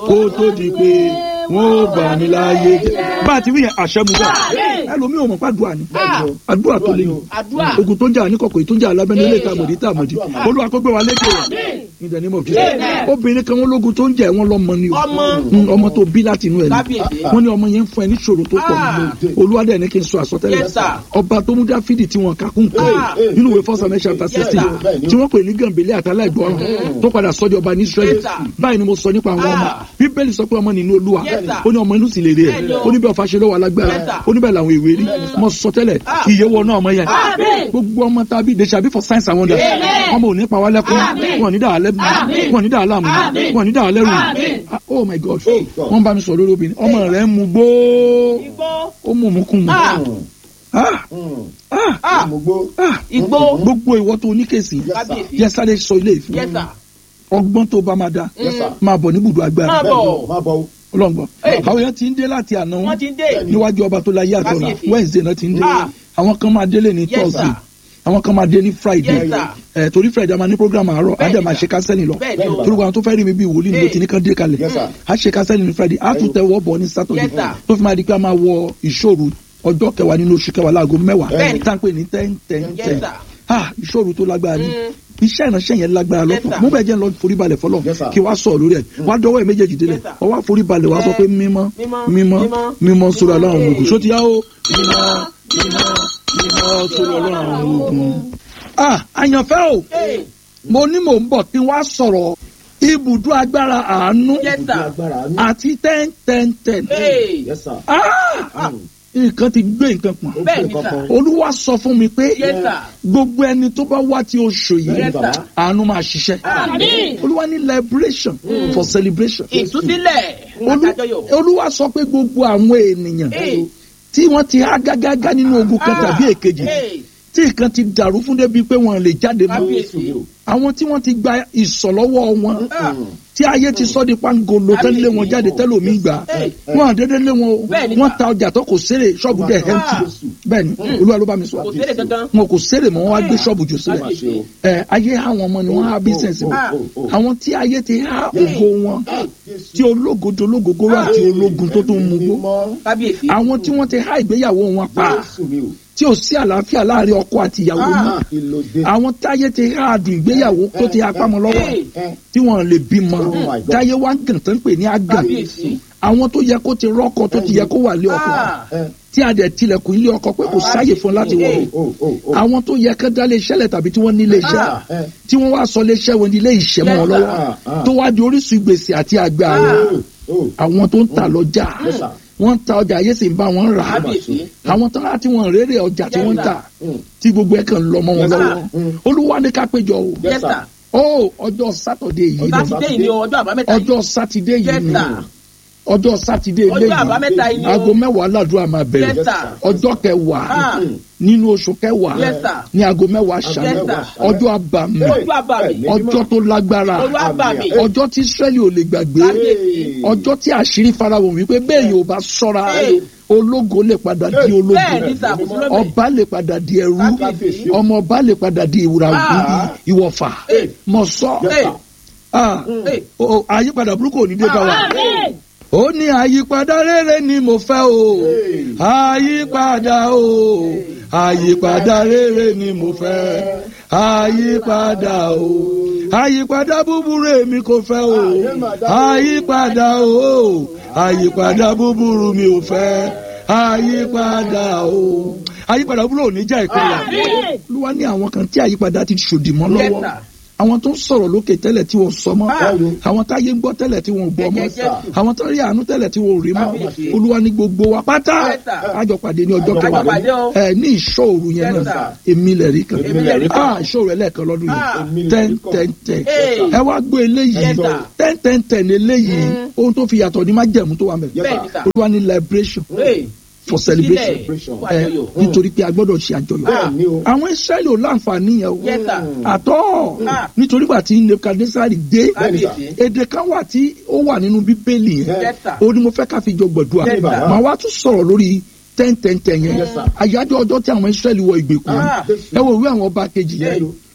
kó tó di pé wọn ò bà mí láàyè jẹ́. bá a ti rí yẹn àṣẹ mu bẹ́ẹ̀ ẹlòmíì ò mọ̀ pé àdúrà ni àdúrà tó lé ní Àdúrà. ogun tó jà ní kọ̀kọ̀ tó jà lábẹ́ni ilé ìtàmọ̀dé ìtàmọ̀dé olúwa kó gbé wa lékè rẹ̀ in the name of Jesus obìnrin kan wọn lógun tó ń jà wọn lọ́mọ ni o Ọmọ. Mm, ọmọ tó bí láti inú ẹ̀ Kábíyèsí. ni wọ́n ní ọmọ yẹn ń fún ẹ ní ìṣòro tó pọ̀ Ah. olúwa dẹ̀ ní kí n sọ àsọtẹ́lẹ̀ Yes, sir. ọba tó mú dáfídì tí wọn kakún kan Ah. nínú ìwé first Samuel chapter Yes, sixteen sir. tí wọ́n pè ní gànbélé àtàlà ìgbọràn tó padà sọ́jọ́ ọba ní Israẹli Yes, sir. báyìí ni mo sọ nípa àwọn ọmọ Ah. bíbélì sọ pé ọmọ nínú olúwa Yes, sir. ó ní ọmọ inú sì lè rè Bẹ́ẹ̀ni é o. ó ní bí ọfà ṣe lọ́wọ́ alágbára Yes, sir. ó ní bẹ́ẹ̀ làwọn ìwé rí mo sọ tẹ́lẹ̀ Ah. iye wọ náà ọmọ yẹn Amen. gbogbo ọmọ tàbí they shall be for signs and wonders Amen. ọmọ ò ní pa wá lẹ́kún Amen. wọn ò ní dà á lẹ́nu Amen. wọn ò ní dà á láàmú Amen. wọn ò ní dà á lẹ́rù Amen. Ah, oh my god Oh, God. wọ́n bá mi sọ lórí obìnrin ọmọ rẹ̀ ń mu gbó Igbó. ó mú mú kún mu Ah. Ah, ah, Ah. Àmúgbó. ah. Igbó. gbogbo ìwọ tó ní kèsì Kábíyèsí. yẹ sáré sọ ilé ìfún Yes, sir. ọgbọ́n tó bá máa da Yes, sir. máa bọ̀ ní ibùdó agbára Máa Bẹ́ẹ̀ni bọ̀. o, Má bọ̀ o. ọlọ́ngbọ́n Hey. àwọn yẹn ti ń dé láti àná Wọ́n ti ń dé. níwájú ọba tó láyé àtọ̀nà Kábíyèsí. wednesday náà ti ń dé Ah. àwọn kan máa délé ní Yes, thursday sir. àwọn kan máa dé ní friday Yes, sir. ẹ torí friday a máa ní program àárọ̀ á Bẹ́ẹ̀ni, dẹ̀ máa sir. ṣe kásẹ́lì lọ Bẹ́ẹ̀ni o. torí wọn tó fẹ́ rí mi bí wòlíì ni mo Hey. ti ní kán dé kalẹ̀ Yes, sir. á ṣe kásẹ́lì ní friday á tún tẹ wọ́ bọ̀ ní saturday Yes, sir. tó fi máa di pé a máa wọ ìṣòro ọjọ́ kẹwàá nínú oṣù kẹwàá láago mẹ́wàá Bẹ́ẹ̀ni. tá à ń pè ní ten ten Yes, ten sir. ah ìṣòro tó lágbára ni Mm. iṣẹ́ ìránṣẹ́ yẹn lágbára Yes, lọ́tọ̀ sir. mo bẹ̀ jẹ́ ń lọ foríbalẹ̀ fọlọ́ Yes, sir. kí wàá sọ̀ lórí ẹ̀ wàá dọwọ́ ẹ̀ méjèèjì délẹ̀ Yes, sir. wàá wá foríbalẹ̀ wàá sọ pé mímọ́ Mímọ́, mímọ́ mímọ́, mímọ́ sórí mímọ́. ọlọ́run ogun ṣó ti yá o mímọ́ mímọ́ mímọ́ sórí ọlọ́run ogun. ah àyànfẹ́ o Hey. mo ní mò ń bọ̀ kí wàá sọ̀rọ̀ ibùdó agbára àánú Yes, Ìdí sir. agbára àánú. àti ten ten ten Hey. Yes, sir. ah nǹkan ti gbé nǹkan pọ̀n Ó Bẹ́ẹ̀ni, gbé nǹkan sir. kan. olúwa sọ fún mi pé Yes, sir. gbogbo ẹni tó bá wá tí oṣù yìí Yes, sir. àánú máa ṣiṣẹ́ Àmín. olúwa ní liberation for celebration Ìtúsílẹ̀. fún Olú- adájọ́yọ̀. olúwa sọ pé gbogbo àwọn ènìyàn Hey. tí wọ́n ti há gágágá nínú ogun kan Ah. tàbí èkejì Hey. tí nǹkan ti dàrú fún débi pé wọn lè jáde mọ́ Kábíyèsí. àwọn tí wọ́n ti gba ìsọ̀lọ́wọ́ wọn Ah. tí ayé ti sọ di pangolo tẹ́lẹ̀ wọn jáde tẹ́lẹ̀ omi gbà Hey. wọn àdédé lé wọn o Bẹ́ẹ̀ni, wọn sir. ta ọjà tó kò sèrè ṣọ́ọ̀bù dẹ̀ Ah. empty bẹ́ẹ̀ni olúwa ló bá mi sọ Kò sérè kankan. wọn kò sèrè mọ́ wọn wá gbé ṣọ́ọ̀bù jù sílẹ̀ Kábíyèsí. ẹ ayé àwọn ọmọ ni wọ́n há bísẹ̀nsì wọn Ah. àwọn tí ayé ti há ògo wọn tí ológojo ológogoro àti ológun tó tún mú gbó Mímọ́. Kábíyèsí. àwọn tí wọ́n ti há ìgbéyàwó wọn pa Jésù mi o. tí ò sí àlàáfíà láàrin ọkọ àti ìyàwó Ah. mọ́ Ìlòdè. àwọn táyé ti há àdùn ìgbéyàwó tó ti apá mọ́ lọ́wọ́ Hey. Ẹ. tí wọ́n lè bímọ Oh my God. táyé wá ń gàn tó ń pè ní àgàn Kábíyèsí. àwọn tó yẹ kó ti rọ́kọ tó ti yẹ kó wà lé ọkọ Ah. Ẹ. tí a dẹ̀ tilẹ̀kùn ilé ọkọ pé kò sáyè fún láti wọ̀ Hey. O o o. àwọn tó yẹ kó dá lé iṣẹ́ lẹ̀ tàbí tí wọ́n ní ilé iṣẹ́ Ah. Ẹ. tí wọ́n wá sọ lé iṣẹ́ wọn ní ilé ìṣẹ́ mọ́ wọn Yes, lọ́wọ́ Ah, ah. tó wá di orísun gbèsè àti àgbà Ah. àwọn O o. àwọn tó ń ta lọ́jà Yes, sir. wọ́n ń ta ọjà ayé sì ń bá wọn rà á Kábíyèsí. àwọn tó láti wọn rere ọjà tí Yes, wọ́n ń sir. tà Mm. tí gbogbo ẹ̀ kàn ń lọ mọ́ wọn Yes, sir. lọ́wọ́ Mm. olúwa ní ká péjọ o Yes, sir. ó ọjọ́ sátọ̀dé yìí ni Sátidé yìí ni o, ọjọ́ àbámẹ́ta yìí. ọjọ́ sátidé yìí Yes, ni sir. ọjọ́ sátidé Ọjọ́ eléyìí àbámẹ́ta yìí ni o. aago mẹ́wàá ládùúrà máa Yes, bẹ̀rẹ̀ sir. ọjọ́ kẹwàá Ah. nínú oṣù kẹwàá Yes, sir. ní aago mẹ́wàá ṣáná Yes, sir. ọjọ́ àbàmì Ọjọ́ àbàmì. ọjọ́ tó lágbára Ọjọ́ àbàmì. ọjọ́ tí Ísírẹ́lì ò lè gbàgbé Kábíyèsí. ọjọ́ tí àṣírí farahàn wípé bẹ́ẹ̀ yóò bá ṣọ́ra Hey. ológo lè padà di Bẹ́ẹ̀ ológo ni sà, kò sí lọ́bẹ̀. ọba lè padà di ẹrú Kábíyèsí. ọmọ ọba lè padà di ìwúra Ah. ìwọ̀fà Hey. mọ̀ sọ Hey. Ah. Hey. O- àyípadà burúkú ò ní dé bá wa Àmín. ó ní àyípadà rere ni mo fẹ́ o àyípadà o àyípadà rere ni mo fẹ́ àyípadà o àyípadà búburú èmi kò fẹ́ o àyípadà o àyípadà búburú mi ò fẹ́ àyípadà o àyípadà búburú ò ní jẹ́ ìpínyà Àmín. olúwa ní àwọn kan tí àyípadà ti ṣòdì mọ́ Yes, lọ́wọ́ sir. àwọn tó ń sọ̀rọ̀ lókè tẹ́lẹ̀ tí wọ́n sọ mọ́ Ah. àwọn táyé ń gbọ́ tẹ́lẹ̀ tí wọ́n gbọ́ mọ́ Yes, yes. àwọn tó rí àánú tẹ́lẹ̀ tí wọ́n rí mọ́ Kábíyèsí. olúwa ní gbogbo wa pátá Yes, sir. àjọ pàdé ní ọjọ́ Àjọ kẹwàá pàdé o. ẹ ní ìṣòro yẹn Yes, náà sir. èmi lẹ̀ rí kan Èmi lẹ̀ rí kan. ah ìṣòro ẹlẹ́ẹ̀kan lọ́dún Ah. yìí ten ten ten Hey. ẹ wá gbé eléyìí Yes, sir. ten ten ten eléyìí Mm. ohun tó fi yàtọ̀ ní má jẹ̀mú tó wà mẹ́ Yes, Bẹ́ẹ̀ ni sà. olúwa ní liberation Hey. for celebration Ìtúsílẹ̀ fún ẹ àjọyọ̀. nítorí pé a gbọ́dọ̀ ṣe àjọyọ̀ Bẹ́ẹ̀ ni o. àwọn Ísírẹ́lì ò láǹfààní yẹn o Yes, sir. àtọ́ Ah. nítorí gbà tí Nebukadnesari dé Kábíyèsí. èdè kan wà tí ó wà nínú bíbélì yẹn Yes, sir. ó ní mo fẹ́ ká fi jọ gbọ̀dúà Yes, sir. màá wá tún sọ̀rọ̀ lórí ten ten ten yẹn Yes, sir. àyájọ́ ọjọ́ tí àwọn Ísírẹ́lì wọ ìgbèkùn Ah. ẹ wo ìwé àwọn ọba kejì yẹn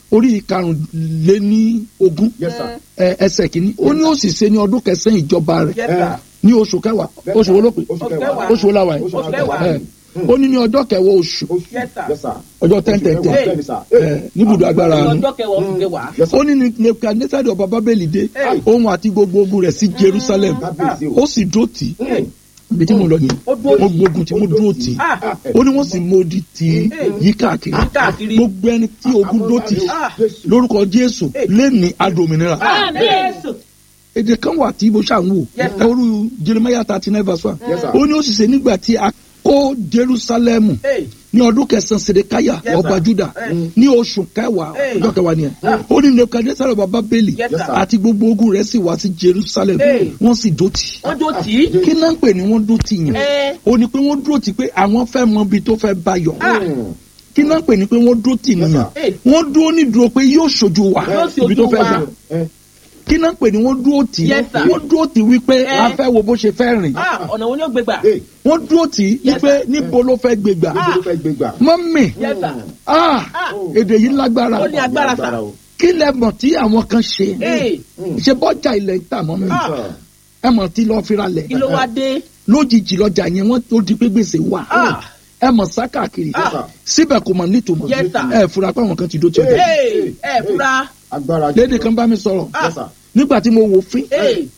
orí karùnléní ogún Yes, sir. ẹ, ẹsẹ̀ kìíní ó ní ó sì ṣe ní ọdún kẹsàn-án ìjọba rẹ̀ Yes, sir. ní oṣù kẹwàá oṣù wo ló pè Oṣù kẹwàá. oṣù wo la wà yìí Oṣù kẹwàá. ẹ, ó ní ní ọjọ́ kẹwàá oṣù Oṣù- Yes, sir. Yes, sir. ọjọ́ ten ten ten Bẹ́ẹ̀ni, sir. ẹ, níbùdó agbára àánú ọjọ́ kẹwàá oṣù kẹwàá. Yes, sir. ó ní ní nebukadnesari ọba bábélì dé Hey. òun àti gbogbo ogun rẹ̀ sí jerusalem Kábíyèsí o. ó sì dúró tì í Hey. ibi tí mo lọ nìyẹn Ó dúró tì í. mo gbógun tí mo dúró tì í Ah. ó ní wọ́n sì mọ odi tì í yí káàkiri Yí káàkiri. gbogbo ẹni tí ogun dúró tì í Ah. Jésù. lórúkọ jésù lẹ́ni adòmìnira Jésù. èdè kan wà tí mo ṣàn wò Yes, sir. ẹrú jeremiah thirty nine verse one Yes, sir. ó ní ó sì ṣe nígbà tí a kó jerusalem Hey. ní ọdún kẹsàn-án sedekaya Yes, sir. ọba juda Hey. ní oṣù kẹwàá Hey. ọjọ́ kẹwàá nìyẹn ó ní nebukadnesari ọba bábélì Yes, sir. àti gbogbo ogun rẹ̀ sì wá sí jerusalem Hey. wọ́n sì dó tì í Wọ́n jó tì í. kí náà ń pè ní wọ́n dó tì yẹn Eh. ó ní pé wọ́n dúró tì pé àwọn fẹ́ mọ ibi tó fẹ́ bá yọ Ah. Mm. kí náà ń pè ní pé wọ́n dúró tì nìyẹn Hey. wọ́n dúró ní dúró pé yóò ṣojú wa Yóò ṣojú ibi tó fẹ́ wa. gbà Eh, kí náà ń pè ní wọ́n dúró tì Yes, sir. wọ́n dúró tì wípé Eh. a fẹ́ wo bó ṣe fẹ́ rìn Ah, ọ̀nà wo ni ó gbé gbà? eh, wọ́n dúró tì í Yes, wípé sir. níbo ló fẹ́ gbé gbà níbo ló fẹ́ gbé gbà? mọ́mì Yes, sir. ah Ah. èdè yìí lágbára Ó ní agbára sà. o. kí lẹ mọ̀ tí àwọn kan ṣe Hey. ṣe bọ́jà ilẹ̀ ń tà mọ́mì Ah. ẹ mọ̀ tí lọ́ọ́ fira lẹ̀ Kí ló wá dé? lójijì lọ́jà yẹn wọ́n tó di pé gbèsè wà Ah. ẹ mọ̀ sá káàkiri Ah. síbẹ̀ kò mọ̀ nítumọ̀ Yes, sir. ẹ fura pé àwọn kan ti dó tí ọjà Hey. Ẹ fura. Agbára lédè kan bá mi sọ̀rọ̀ Ah. Yes, sir. nígbà tí mo wò fín Hey.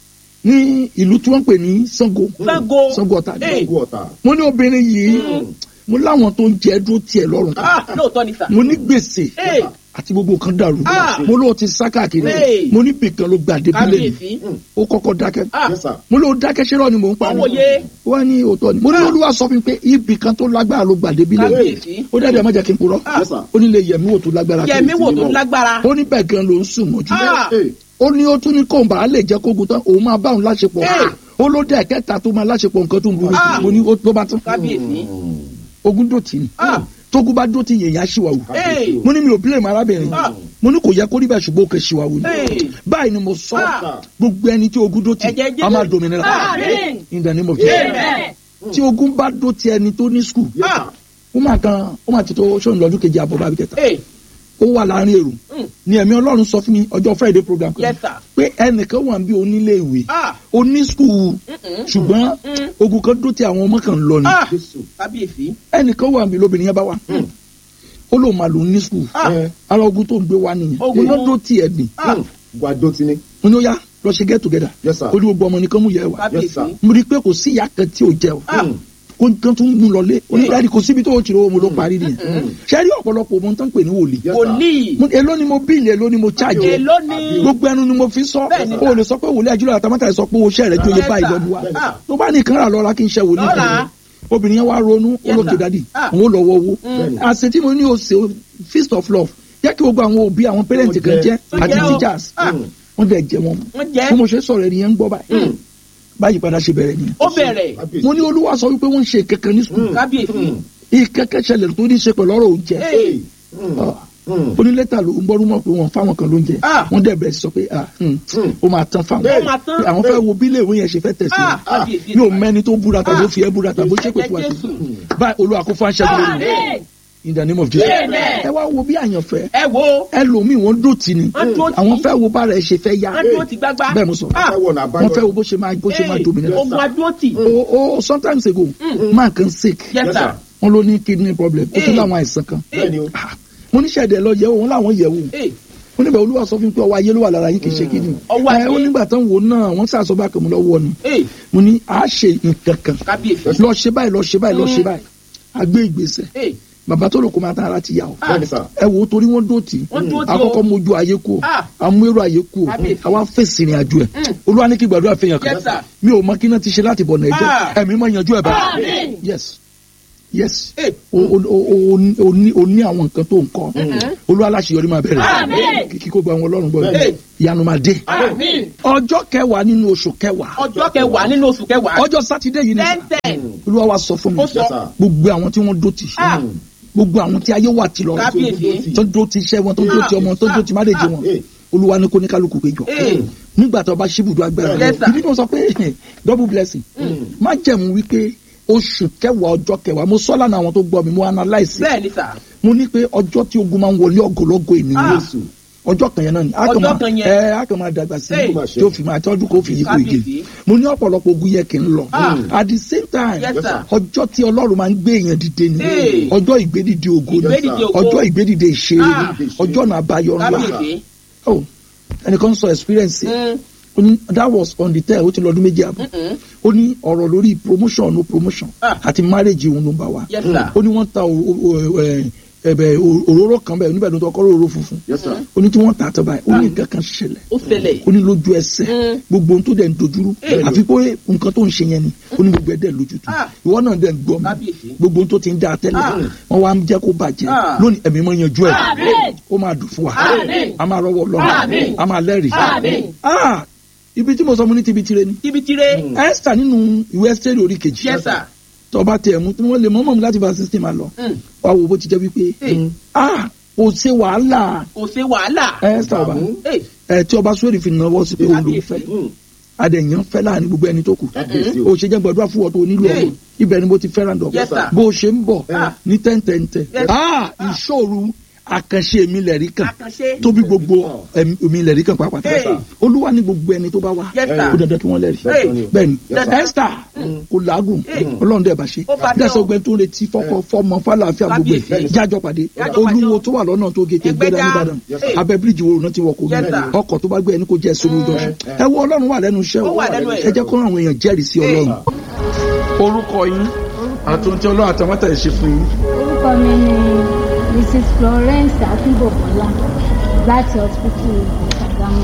ní ìlú tí wọ́n ń pè ní Ṣàngó Ṣàngó. Ṣàngó Ọ̀tà Hey. Ogun ọ̀tá. mo ní obìnrin yìí mo láwọn tó ń jẹ dúró tiẹ̀ lọ́rùn Ah, lóòótọ́ ni sà. mo ní gbèsè Hey. àti gbogbo kan dàrú Ah. mo lóò ti sá káàkiri Hey. mo ní bìkan ló gbà dé bílẹ̀ mi Kábíyèsí. ó kọ́kọ́ dákẹ́ Ah. Yes, sir. mo lóò dákẹ́ ṣé rọ́ọ̀ ni mò ń pa ni Ọmọ yé. wọ́n ní òótọ́ ni mo ní olúwa sọ fún mi pé ibì kan tó lágbára ló gbà dé bílẹ̀ mi Kábíyèsí. ó dẹ́dẹ̀ má jẹ́ kí n purọ́ Ah. Yes, sir. ó ní lè yẹ̀mí wò tó lágbára tó Yẹ̀mí wò tó ìsinmi lágbára. ó ní bẹ́ẹ̀ gan ló ń sùn mọ́jú Ah. Eh, ó ní ó tún ní kóńbà á lè jẹ́ kógun tán òun máa bá òun láṣepọ̀ Hey. ó ló dẹ̀ kẹta tó máa láṣepọ̀ nǹkan tó ń burú Ah. mo ní ó tó bá tán Kábíyèsí. ogun dòtí ni Ah. tógun bá dòtí yẹ̀yà ṣìwàwù Hey. mo ní mi ò bílẹ̀ mọ́ arábìnrin Ah. mo ní kò yẹ kó rí bẹ́ẹ̀ ṣùgbọ́n ó kẹ́ ṣìwàwù ni Hey. báyìí ni mo sọ Ah. gbogbo ẹni tí ogun dòtí Ẹ̀jẹ̀ Jésù. a máa dominira Amen. in the name of Jesus Amen. tí ogun bá dòtí ẹni tó ní skul Yes, Ah. sir. ó máa kan ó máa ti tó ṣóun lọ́dún kejì àbọ̀ bábí kẹta Hey. ó wà láàrin èrò Mm. ni ẹ̀mí ọlọ́run sọ fún mi ọjọ́ friday program kan Yes, sir. pé ẹnìkan wà bí onílé ìwé Ah. oní skul Mm-mm. ṣùgbọ́n Mm. ogun kan dó tí àwọn ọmọ kan ń lọ ni Ah. Jésù. Kábíyèsí. ẹnìkan wà bí lóbìnrin yẹn bá wà ó lóun máa lò ní skul Ah. Eh, ara ogun tó ń gbé wá nìyẹn Ogun mo lọ dó tí ẹ gbìn Ah. Gbàdó ti ní. mo ní ó yá lọ ṣe get together Yes, sir. ó ní gbogbo ọmọ nìkan mú yẹ wá Yes, Kábíyèsí. sir. mo rí i pé kò sí ìyá kan tí ò jẹ o Ah. Mm. kó nǹkan tún mú lọlé onídàárí kò síbi tó o ti rówó mo ló parí nìyẹn ṣé rí ọ̀pọ̀lọpọ̀ mo tán pè ní wòlíì Yes, sir. Wòlíì. Mo- èló ni mo bíìlì èló ni mo charge Èló ni. gbogbo ẹnu ni mo fi sọ Bẹ́ẹ̀ni, o lè sọ pé wòlíì àjùlọ àtàmátà sọ pé o ṣẹ́ rẹ̀ jóye Yes, báyìí sir. lọ́dún wa Ah. tó bá ní ìkànnì lọ́ra kí n ṣe wòlíì Lọ́ra. kan obìnrin yẹn wá ronú Yes, olókè sir. dádì Ah. òun ó lọ wọ owó Bẹ́ẹ̀ni. àṣẹ tí mo ní o ṣe o feast of love jẹ́ kí gbogbo àwọn òbí àwọn parent Wọ́n kan jẹ́. jẹ́ Wọ́n àti jẹ́ o. teachers Ah. wọ́n dẹ̀ jẹ́ wọn Wọ́n jẹ́. bí mo ṣe sọ̀rọ̀ ẹni yẹn ń gbọ́ báyìí báyìí padà ṣe bẹ̀rẹ̀ nìyẹn Ó bẹ̀rẹ̀. Kábíyèsí. mo ní olúwa sọ wípé wọ́n ń ṣe kankan ní sùkúl Kábíyèsí. ìkẹ́kẹ́ ṣẹlẹ̀ tó ní ṣe pẹ̀lú ọ̀rọ̀ oúnjẹ Hey. Mm. Ah. Mm. ó ní lẹ́tà ló ń gbọ́rú mọ̀ pé wọ́n fáwọn kan lóúnjẹ Ah. wọ́n dẹ̀ bẹ̀rẹ̀ sí sọ pé ah, hmm, Mm. ó máa tán fáwọn Ó máa tán. Pé àwọn fẹ́ wo bí ilé ìwé yẹn ṣe fẹ́ tẹ̀sí Ah. Kábíyèsí. mi ò mẹ́ni tó búra tàbí ó fi ẹ́ búra tàbí ó ṣépè fún wa Jésù. báyìí olúwa kó fún aṣẹ́gun lórí Amen. in the name of Jesus Amen. ẹ wá wo bí àyànfẹ́ Ẹ wo. ẹlòmíì wọ́n dò tì ní Wọ́n dúró tì. àwọn fẹ́ wo bára ẹ̀ ṣe fẹ́ yá Wọ́n dúró ti gbágbá. bẹ́ẹ̀ mo sọ Ah. Fẹ́ wọ̀nà àbáyọ. wọ́n fẹ́ wo bó ṣe máa bó ṣe máa Hey. dominate Ogun adúrótì. o o sometimes ago man kan sick Yes, Yes, sir. sir. wọ́n ló ní kidney problem ó tún Hey. láwọn àìsàn kan Bẹ́ẹ̀ni o. Ah, mo ní sẹ́dẹ̀ lọ yẹ̀wò wọn làwọn yẹ̀wò Hey. ó níbẹ̀ olúwa sọ fún mi pé ọwọ́ ayé ló wà lára yín kì í ṣe kidney Ọwọ́ ẹ ayé. ó nígbà tán wò náà wọ́n sàṣọ bá kàn mú lọ́wọ́ ni Hey. mo ní à á ṣe nǹkan kan Kábíyèsí. lọ ṣe báyìí lọ ṣe báyìí lọ ṣe Mm. báyìí a gbé ìgbésẹ̀ Hey. bàbá tó lò kó máa tán ara ti yà ó Ah. Bẹ́ẹ̀ni sà. ẹ wò ó torí wọ́n dó tì í Wọ́n dúró tì ó. àkọ́kọ́ mojú ayé kú o Ah. amúérò ayé kú o Kábíyèsí. àwa fèsì ìrìn àjò ẹ̀ Mm. olúwa ní kí gbàdúrà fẹ́yàn kan Yes, sir. mi ò mọ kí náà ti ṣe láti bọ̀ nàìjẹ́ Ah. ẹ̀mí máa yanjú ẹ̀ báyìí Amen. yes yes Hey. o o o o o ní o ní àwọn nǹkan tó ń kọ́ olúwa láṣeyọrí máa bẹ̀rẹ̀ Amen. kíkí kó gba àwọn ọlọ́run gbọ́ Hey. ìyanu máa dé Amen. ọjọ́ kẹwàá nínú oṣù kẹwàá Ọjọ́ kẹwàá nínú oṣù kẹwàá. ọjọ́ sátidé yìí ni Ten ten. olúwa wa sọ fún mi Ó sọ. Yes, sir. gbogbo àwọn tí wọ́n dó tì Ah. gbogbo àwọn tí ayé wà tì lọ Kábíyèsí. tó dó ti iṣẹ́ wọn tó dó ti ọmọ tó dó ti márèjì wọn Hey. olúwa ní kó ní kálukú péjọ Hey. nígbà tó bá ṣíbùdó agbára Yes, sir. ìdí tó sọ pé double blessing má jẹ̀mú wípé oṣù kẹwàá ọjọ́ kẹwàá mo sọ lánàá àwọn tó gbọ́ mi mo analyse Bẹ́ẹ̀ni sà. mo ní pé ọjọ́ tí ogun máa ń wọlé ọgọlọ́gọ ènìyàn Jésù. ọjọ́ kan yẹn náà ni a kàn Ọjọ́ máa kan yẹn. ẹ a kàn máa dàgbà sí Hey. i tí ó fi máa tọ́jú kó fi yípo ìgè Kábíyèsí. mo ní ọ̀pọ̀lọpọ̀ ogun yẹ kí n lọ Ah. at the same time Yes, sir. ọjọ́ tí ọlọ́run máa ń gbé èèyàn dìde ni Hey. ọjọ́ ìgbédìde ògo ni Ìgbédìde ògo. ọjọ́ ìgbédìde ìṣeré Ah. ni ọjọ́ náà àbáyọ ńlá kábíyèsí. oh ẹnìkan sọ experience ẹ̀. Mm, ó ní that was on the ten ó ti lọ ọdún méjì àbọ̀ mm-mm. ó ní ọ̀rọ̀ lórí promotion no promotion Ah. àti marriage òun ló ń bá wa Yes, sir. ó ní wọ́n ta o- o- o- ẹ, ẹ̀bẹ̀ o- òróró kan bẹ́ẹ̀ níbẹ̀ ló tọ́ kọ́ òróró funfun Yes, sir. ó ní tí wọ́n tà á tọ́ báyìí ó ní nǹkan kan ṣẹlẹ̀ ó ṣẹlẹ̀. ó ní lójú ẹsẹ̀ Mm. gbogbo ohun tó dẹ̀ ń dojúrú Eh. àfi pé nǹkan tó ń ṣe yẹn ni ó ní gbogbo ẹ̀ dẹ̀ lójútu Ah. ìwọ náà dẹ̀ ń gbọ́ mi Kábíyèsí. gbogbo ohun tó ti ń dá a tẹ́lẹ̀ Ah. wọ́n wá ń jẹ́ kó bàjẹ́ Ah. lónìí ẹ̀mí mọ́ yanjú ẹ̀ Àmín. ó máa dùn fún wa Àmín. a máa rọwọ́ lọ́wọ́ Àmín. a máa lẹ́rìí Àmín. Ah, ibi tí mo sọ mo ní tibi tire ni tibitire. esther nínú ìwé esther orí kejì yes sir. tọba tẹ mú tí wọn lè mọmọ mi láti bá sixteen máa lọ Mm. wá wo bó ti jẹ wípé Hey. ah kò ṣe wàhálà kò ṣe wàhálà. esther ọba Hey, ẹ tí ọba sórí fi náwó sí pé òun ló ń fẹ́ Mm. adẹ̀yàn fẹ́ láàrin gbogbo ẹni tó kù Kábíyèsí o o. ṣe jẹ́ gbọdọ̀ fún ọ tó nílò Hey. ọmọ ibẹ̀ ni mo ti fẹ́ràn dọ̀ Yes, sir. bó o ṣe ń bọ̀ Ah. ní tẹ́ntẹ́ntẹ́ Yes. ah ìṣòro àkànṣe mi lẹ̀rí kan àkànṣe. tóbi gbogbo ẹ̀mí mi lẹ̀rí kan pàápàá Hey. olúwa ní gbogbo ẹni tó bá wá Yes, sir. kó dandan kí wọ́n lẹ́rìí Hey. bẹ́ẹ̀ni Yes, sir. esther kò làágùn Hey. ọlọ́run dẹ̀ bá ṣe Ó bá dé dẹ́sẹ̀ o. ọgbẹ́ tó ń retí fọ́kọ fọ́mọ fàlàáfíà gbogbo ẹ̀ Kábíyèsí. jájọ pàdé Jájọ pàdé olúwo o. tó wà lọ́nà tó gé Ẹgbẹ́dá. tẹ̀gbẹ́dá nìbàdàn Yes, sir. abẹ́ bíríìjì wo náà ti wọ̀ kó Yes, sir. ọkọ̀ tó bá gbé ẹni kó jẹ́ sórí ojú ọ̀sán ẹ wo ọlọ́run wà lẹ́nu iṣẹ́ Ó wà lẹ́nu ẹ̀. ẹ jẹ́ kó àwọn èèyàn jẹ́rìí sí Hey. ọlọ́run. orúkọ yín àti ohun tí ọlọ́run àtàwọn tẹ̀ ṣe fún yín. orúkọ mi ni mrs florence akínbọ̀bọ́lá láti hospital ìṣàgámù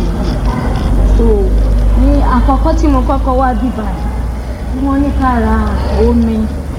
so ní àkọ́kọ́ tí mo kọ́kọ́ wá bíbá tí wọ́n ní ká ra omi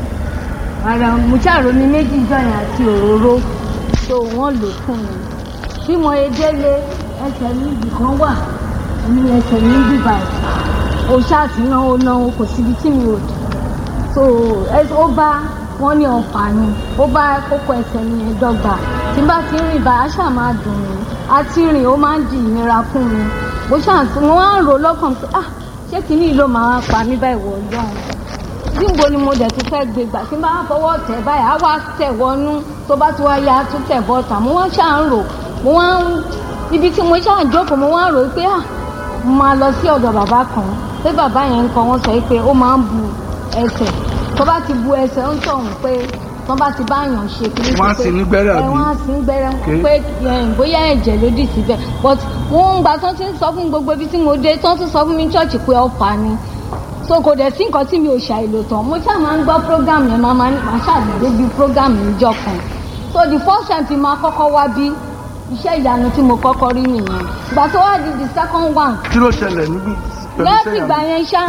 ara mo ṣàrò mi méjì jọyìn àti òróró so wọ́n lò fún mi bí mo ye délé ẹsẹ̀ mi ibì kan wà ní ẹsẹ̀ mi bíbá o ṣáàtúná ó náwó kò síbi tí mi ò dé so ẹ- ó bá wọn ní ọfà ni ó bá kókó ẹsẹ̀ mi yẹn dọ́gba tí n bá ti rìn bá aṣá máa dùn mí àti rìn ó máa ń di ìnira fún mi bó ṣáà tí mo wá ń rò lọ́kàn pé ah ṣé kìíní yìí ló máa wá pa mí báyìí wọ ọlọ́run níbo ni mo dẹ̀ tún fẹ́ gbé gbà tí n bá fọwọ́ tẹ̀ báyìí á wá tẹ̀ wọnú tó bá ti wá ya á tún tẹ̀ bọ́ta mo wá ṣáà ń rò mo wá ń ibi tí mo ṣáà jókòó mo wá ń rò pé ah mo máa lọ sí ọ̀dọ̀ bàbá kan pé bàbá yẹn ń kọ́ wọ́n sọ pé ó máa ń bu ẹsẹ̀ tó bá ti bu ẹsẹ̀ ń tọ̀hún pé tó bá ti bá yàn ṣe kí Wọ́n á sì ní gbẹ́rẹ́ ẹ àbí? wọ́n á sì ń gbẹ́rẹ́ Okay. pé ẹ, bóyá ẹ̀jẹ̀ ló dì síbẹ̀ but wọ́n ń gbà tó ti ń sọ fún mi gbogbo ibi tí mo dé tó ti sọ fún mi chọ́ọ̀chì pé ọ̀fà ni so kò dẹ̀ sí nǹkan tí mi ò ṣàìlò tán mo ṣáà máa ń gbọ́ program yẹn máa máa ní- máa ṣàdédé bí program níjọ́ kan so the first time tí máa kọ́kọ́ wá bí iṣẹ́ ìyanu tí mo kọ́kọ́ rí nìyẹn ìgbà tó wá di the second one kí ló ṣẹlẹ̀ níbí pẹ̀lú láti iṣẹ́ ìgbà yẹn yẹn ṣá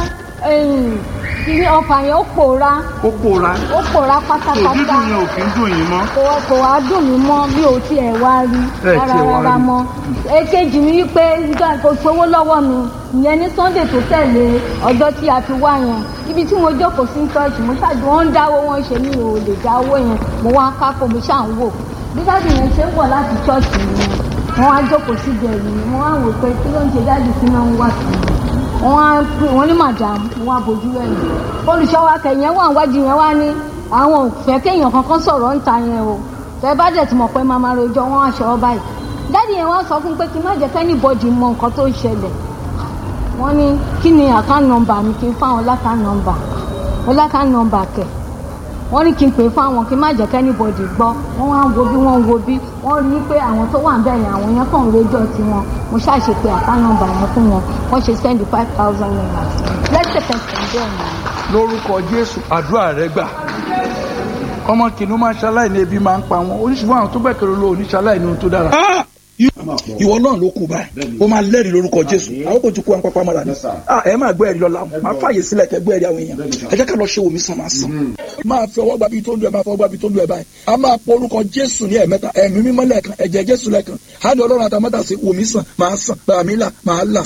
ìní ọkàn yẹn ó pòórá ó pòórá ó pòórá tó pátápátá dídùn yẹn ò kí ń dùn yín mọ́. kò kò wá dùn mí mọ́ bí o tiẹ̀ wá rí Ẹ rárá tiẹ̀ wá rárá rí. mọ́ èkejì mi wípé nígbà kò sówó lọ́wọ́ mi ìyẹn ní sunday tó tẹ̀lé ọjọ́ tí a fi wá yẹn ibi tí mo jókòó sí church mo ṣáàjú wọn ń dáwó wọn ṣe mí ò lè dá owó yẹn mo wá kákó mo ṣáà ń wò bí dáàbì yẹn ṣe ń bọ̀ láti church yẹn wọ́n wá jókòó sí ìbẹ̀rù mi wọ́n wá wò pé kí ló ń ṣe dáàbì sí náà ń wà sí mi wọ́n á pè wọ́n ní madam wọ́n á bójú ẹ̀yìn olùṣọ́wọ́ akẹ́yìn wà wájú yẹn wá ní àwọn ò fẹ́ kéèyàn kankan sọ̀rọ̀ ń ta yẹn o tẹ bá dẹ̀ tí mọ̀ pé máa máa rojọ́ wọn aṣọ ọ báyìí dáàdì yẹn wá sọ fún pé kí n má jẹ́ kẹ́ni bọ́dì mọ nǹkan tó ń ṣẹlẹ̀ wọ́n ní kí ni account number mi kí n fáwọn lákà number mo lákà number kẹ̀ wọ́n ní kí n pè é fáwọn kí n má jẹ́ kẹ́ni bọ́dì gbọ́ wọ́n wá ń wo bí wọ́n ń wo bí wọ́n rí i pé àwọn tó wà ń bẹ̀rẹ̀ àwọn yẹn kàn ń rojọ́ tiwọn mo ṣàṣe pé account number yẹn fún wọn wọ́n ṣe send five thousand naira lẹ́sẹ̀kẹsẹ̀ bẹ́ẹ̀ ni lórúkọ jésù àdúrà rẹ gbà ọmọ kìnìún máa ṣaláì ní ebi máa ń pa wọn oníṣòwò àwọn tó bẹ̀kẹ̀rẹ̀ lọ oníṣaláì ní ohun tó dára. ìwọ náà ló kù báyìí ó máa lẹ́rìí lórúkọ jésù àwọn kò tún kó àpapọ̀ mọ́ra ni Yes, sir. Ah, ẹ máa gbọ́ ẹ̀rí lọ́la máa fàyè sílẹ̀ kẹ́ gbọ́ ẹ̀rí àwọn èèyàn ẹ jẹ́ ká lọ ṣe omi sàn máa sàn. máa fi ọwọ́ gbàbí tó ń lu ẹ̀ máa fọwọ́ gbàbí tó ń lu ẹ̀ báyìí a máa pọ orúkọ jésù ní ẹ̀mẹ́ta ẹ̀mí mímọ́ lẹ́ẹ̀kan ẹ̀jẹ̀ jésù lẹ́ẹ̀kan á ní ọlọ́run àtàmọ́tà sí omi sàn máa sàn bàmí là máa là.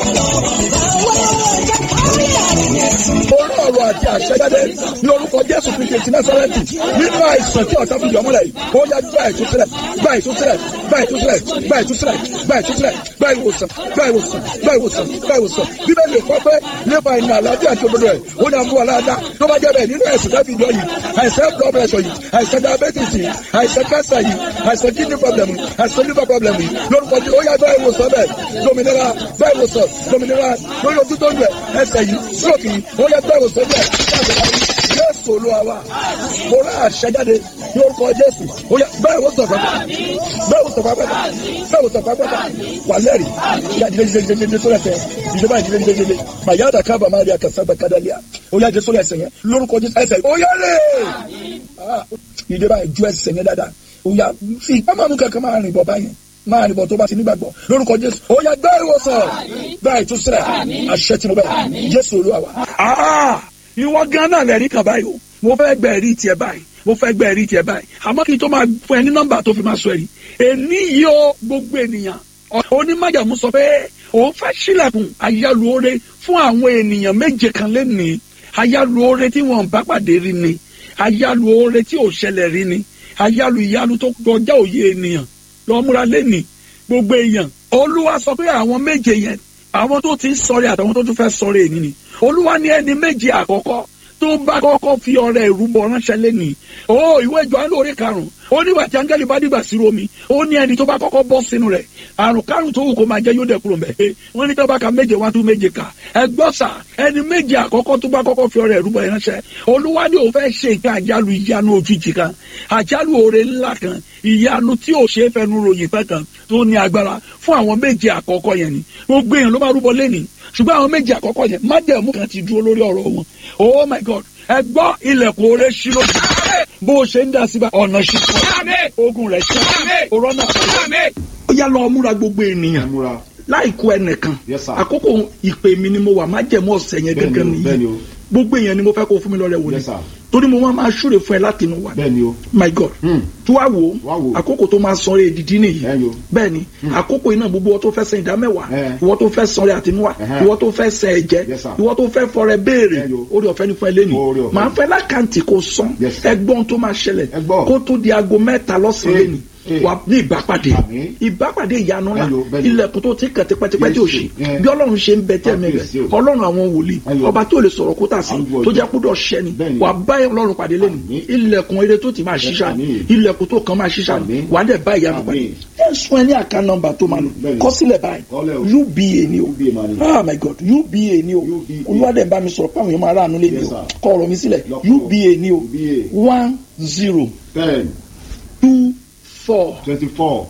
orí ọ̀rọ̀ àti àṣẹjáde ní orúkọ jésù kristi ti násàrẹ́tì nínú àìsàn tí ọ̀tá fi yọ ọmọlẹ̀ yìí ó yá gbá ìtúsílẹ̀ gbá ìtúsílẹ̀ gbá ìtúsílẹ̀ gbá ìtúsílẹ̀ gbá ìtúsílẹ̀ gbá ìwòsàn gbá ìwòsàn gbá ìwòsàn gbá ìwòsàn bíbélì kọ́ pé nípa ìnà àlàáfíà àti òdodo ẹ̀ ó ní àmú aláàdá tó bá jẹ́ bẹ́ẹ̀ nínú ẹ̀sìn tẹ́fì ìjọ yìí àìsàn blood pressure yìí àìsàn diabetes yìí àìsàn cancer yìí àìsàn kidney problem yìí àìsàn liver problem yìí lórúkọ tí ó yá gbá ìwòsàn bẹ́ẹ̀ dominira gbá ìwòsàn dominira lórí ojú tó ń lẹ̀ ẹsẹ̀ yìí stroke yìí ó yá gbá ìwòsàn bẹ́ẹ̀ jésù olúwa wa mo rà àṣẹjáde ní orúkọ jésù ó yá bẹ́ẹ̀ wò sọ̀fà bẹ́ẹ̀ wò sọ̀fà pẹ́ta bẹ́ẹ̀ wò sọ̀fà pẹ́ta wà lẹ́rì yá jíjẹ jíjẹ jíjẹ jíjẹ sórí ẹsẹ̀ jíjẹ báyìí jíjẹ jíjẹ jíjẹ mà yá dàkà bà má rí àkàsà bẹ kádàlíà ó yá jẹ sórí ẹsẹ̀ yẹn lórúkọ jésù ẹsẹ̀ ó yá lè jíjẹ báyìí ju ẹsẹ̀ yẹn dáadáa ó yá fi ìpamọ́ kankan máa rìn bọ̀ báyìí máa rìn bọ̀ tó bá ti nígbàgbọ́ lórúkọ jésù ó yá gbá ìwòsàn gbá ìtúsílẹ̀ àṣẹ tìǹbù jésù olúwa wa ìwọ gan náà lẹ́rí kan báyìí o mo fẹ́ gbẹ ẹ̀rí tiẹ̀ báyìí mo fẹ́ gbẹ ẹ̀rí tiẹ̀ báyìí àmọ́ kí n tó máa fún ẹ ní nọ́mbà tó fi máa sọ ẹ̀rí èní yìí ó gbogbo ènìyàn onímọ̀jàmú sọ pé òun fẹ́ sílẹ̀kùn ayálùore fún àwọn ènìyàn méje kan lẹ́nìí ayálùore tí wọ́n bá pàdé rí ni ayálùore tí ò ṣẹlẹ̀ rí ni ayálù ìyálù tó kọjá òye ènìyàn lọ́múra lẹ́nìí gbogbo èèyàn olúwa sọ pé àwọn méje yẹn àwọn tó ti ń sọ̀rẹ́ àtàwọn tó tún fẹ́ sọ̀rẹ́ èyí ni olúwa ní ẹni méje àkọ́kọ́ tó bá kọ́kọ́ fi ọrẹ ìrúbọ ránṣẹ́ lẹ́nìí ó ìwé Jòhánù orí karùn-ún ó nígbà tí áńgẹ́lì bá dìgbà sí romi ó ní ẹni tó bá kọ́kọ́ bọ́ sínú rẹ̀ àrùn kárùn tó wù kó máa jẹ́ yóò dẹ̀ kúrò mbẹ́ wọ́n ní tó bá ka méje wá tún méje kà ẹgbọ́n sà ẹni méje àkọ́kọ́ tó bá kọ́kọ́ fi ọrẹ ìrúbọ ránṣẹ́ olúwa ní òun fẹ́ ṣe nǹkan àjálù ìyanu òjijì kan àjálù oore ńlá kan ìyanu tí ò ṣe é fẹnu ròyìn fẹ́ kan tó ní agbára fún àwọn méje àkọ́kọ́ yẹn ni gbogbo èèyàn ló máa rúbọ lẹ́nìí ṣùgbọ́n àwọn méje àkọ́kọ́ yẹn májẹ̀mú kan ti dúró lórí ọ̀rọ̀ wọn oh my god ẹ gbọ́ ilẹ̀kùn oore ṣí lójú bó o ṣe ń dá síbà ọ̀nà ṣí fún ọ ogun rẹ̀ ṣí òrọ́nà ó yá lọ múra gbogbo ènìyàn láìkó ẹnìkan Yes, sir. àkókò ìpè mi ni mo wà májẹ̀mú ọ̀sẹ̀ yẹn Bẹ́ẹ̀ni gẹ́gẹ́ o, bẹ́ẹ̀ni nìyí o. gbogbo èèyàn ni mo fẹ́ kó fún mi lọ́rẹ̀ wò ni Yes, sir. torí mo máa máa ṣúre fún ẹ láti inú wa bẹ́ẹ̀ni o my god Hmm. tó wá wò Wá ó wò. àkókò tó máa sanre èdìdí nìyí Bẹ́ẹ̀ni o. bẹ́ẹ̀ni àkókò iná gbogbo ìwọ tó fẹ́ san ìdá mẹ́wàá Eh. ìwọ tó fẹ́ sanre àtinúwà Ẹhẹ́. ìwọ tó fẹ́ san ẹ̀jẹ̀ Yes, sir. ìwọ tó fẹ́ fọrẹ béèrè Bẹ́ẹ̀ni o. orí ọ̀fẹ́ ní fún ẹ lẹ́nu Oore ọ̀fẹ́. màá fẹ́ lákàntì kó san Yes, sir. ẹgbọ́n tó máa ṣẹlẹ̀ Ẹ gbọ́. kó tó di aago mẹ́ta lọ́sàn-án Eh. lẹ́nu Eh. wà ní ìbápàdé Àmín. ìbápàdé ìyanu ńlá Bẹ́ẹ̀ni o, bẹ́ẹ̀ni o. ilẹ̀kùn tó ti kàn tipẹ́tipẹ́ tí ò ṣe Yes, eh. bí ọlọ́run ṣe ń bẹ tẹ́ẹ̀mí rẹ̀ Kábíyèsí o. ọlọ́run àwọn wòlíì Bẹ́ẹ̀ni o. ọba tó lè sọ̀rọ̀ kó tà sí Àgbo tó ọjọ́. jẹ́ kúdọ̀ ṣẹ́ni Bẹ́ẹ̀ni. wà bá ọlọ́run pàdé lẹ́nu Àmín. ilẹ̀kùn eré tó ti máa ṣiṣà Àmín. ilẹ̀kùn tó kàn máa ṣiṣà Àmín. wà á dẹ̀ bá ìyanu pàdé Àmín. ẹ sún ẹ ní àká nọ́mbà tó máa lò Bẹ́ẹ̀ni. kọ sílẹ̀ báyìí Kọ́lẹ̀ o. uba ni o UBA máa ní. ah my god uba ni o UBA. olúwadẹ̀ ń bá mi sọ̀rọ̀ pàwọn èèyàn máa ráàánú lé mi Yes, o sir. kọ ọ̀rọ̀ mi sílẹ̀ Lọ́kọ̀. uba ni o UBA. one zero ten two four twenty four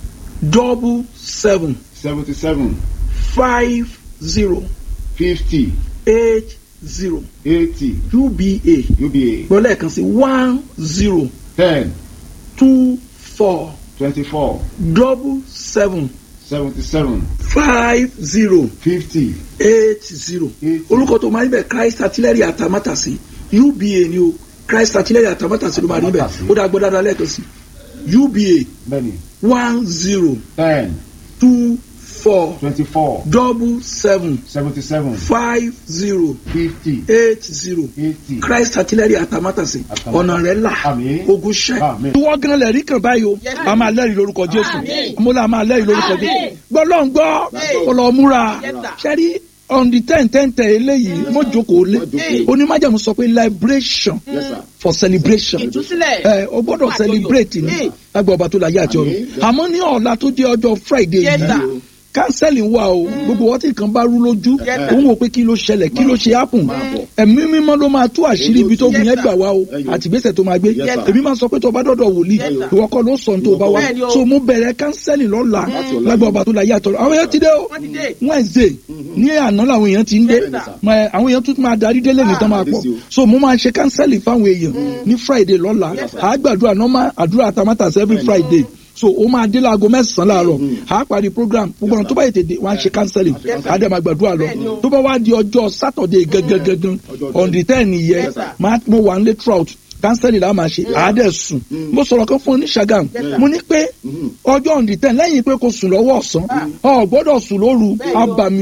double seven seventy seven five zero fifty eight zero eighty uba uba gbọ́ lẹ́ẹ̀kan sí one zero ten two four twenty four double seven seventy seven five zero fifty eight zero Eight. orúkọ tó máa ń bẹ christ artillery àtàmátàsí uba ni o christ artillery àtàmátàsí ló máa rí bẹ Àtàmátàsí. ó dá gbọ́dọ̀ dáadáa lẹ́ẹ̀kan sí uba bẹ́ẹ̀ni one zero ten two four twenty four double seven seventy seven five zero fifty eight zero eighty christ artillery àtàmátàsí Àtàmátàsí. ọ̀nà rẹ̀ là Àmín. ogun ṣẹ́. Àmín. ìwọ gan lẹ́rìí kan báyìí o Yes, a máa lẹ́rìí lórúkọ jésù Àmín. mo là máa lẹ́rìí lórúkọ Àmín. jésù gbọ́ lọ́n gbọ́ Àmín. kó lọ múra Yes, sir. ṣẹ́rí on the ten ten ten eléyìí mo jókòó lé jókòó. onímájàmú sọ pé liberation yes sir for celebration ìtúsílẹ̀ ẹ o gbọ́dọ̀ Fún àjọyọ̀. celebrate ni Hey. lágbà ọba tó láyé àti ọ̀run Àmín. àmọ́ ní ọ̀la tó jẹ́ ọjọ́ friday Yes, yìí sir. kánsẹ́lì wà o gbogbo wọ́n tí nǹkan bá rú lójú Yes, sir. òun wò pé kí ló ṣẹlẹ̀ kí ló ṣe ápùn Máa bọ̀. ẹ̀mí mímọ́ ló máa tú àṣírí ibi tó Yes, gùn yẹn sir. gbà wá o Yes, sir. àti ìgbésẹ̀ tó máa gbé Yes, sir. èmi máa sọ pé tó o bá dọ̀dọ̀ wòlíì Yes, sir. ìwọ kọ́ ló sọ ní tó o bá wá Bẹ́ẹ̀ni o. so mo bẹ̀rẹ̀ kánsẹ́lì lọ́la Láti ọ̀la. lágbà ọba tó láyé àtọ̀rọ̀ àwọn èèyàn ti dé o Wọ́n ti dé. wednesday ní àná làwọn èèyàn ti ń dé Yes, sir. Mọ, àwọn èèyàn tún máa darí délé nìkan máa pọ̀ Yes, sir. so mo máa ṣe kánsẹ́lì fáwọn èèyàn ní friday lọ́la Yes, sir. àá gbàdúrà normal àdúrà tamátàsí every friday so o máa dé láago mẹ́sàn-án láàárọ̀ àá parí program gbogbo àwọn tó bá yètè dé wọ́n á ṣe kánsẹ́lì àá dẹ̀ máa gbàdúrà lọ Bẹ́ẹ̀ni o. tó bá wá di ọjọ́ saturday gangan Ọjọ́ on the ten yẹ Yes, sir. máa mo wà nílé trout kánsẹ́lì la máa ṣe àá dẹ̀ sùn mo sọ̀rọ̀ kan fún oníṣàgàm Yes, sir. mo ní pé ọjọ́ on the ten lẹ́yìn pé kò sùn lọ́wọ́ ọ̀sán ọ̀ gbọ́dọ̀ sùn lóru Bẹ́ẹ̀ni o. abàmì